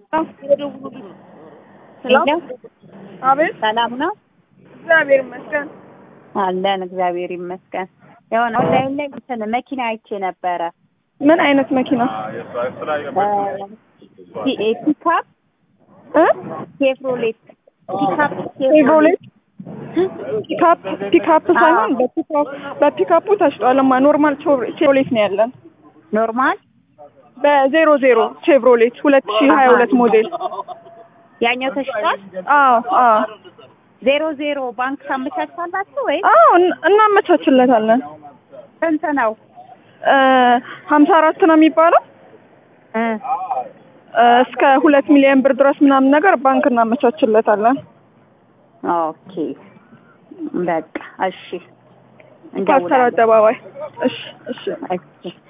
ሄሎ አቤት ሰላም ነው እግዚአብሔር ይመስገን። አለን። እግዚአብሔር ይመስገን። የሆነ ኦንላይን ላይ እንትን መኪና አይቼ ነበረ ምን አይነት መኪና ፒካፕ እ ቼቭሮሌት ፒካፕ ቼቭሮሌት ፒካፕ ፒካፕ ሳይሆን በፒካፕ በፒካፑ ተሽጧልማ። ኖርማል ቼቭሮ- ቼቭሮሌት ነው ያለን ኖርማል በዜሮ ዜሮ ቼቭሮሌት ሁለት ሺህ ሀያ ሁለት ሞዴል። ያኛው ተሽጧል። አዎ አዎ ዜሮ ዜሮ ባንክ ታመቻቻላችሁ ወይ አዎ እን- እናመቻችለታለን። ስንት ነው? ሀምሳ አራት ነው የሚባለው እ እ፣ እስከ ሁለት ሚሊዮን ብር ድረስ ምናምን ነገር ባንክ እናመቻችለታለን። ኦኬ በቃ እሺ፣ ፓስተር እንደውላለን። አደባባይ። እሺ እሺ እሺ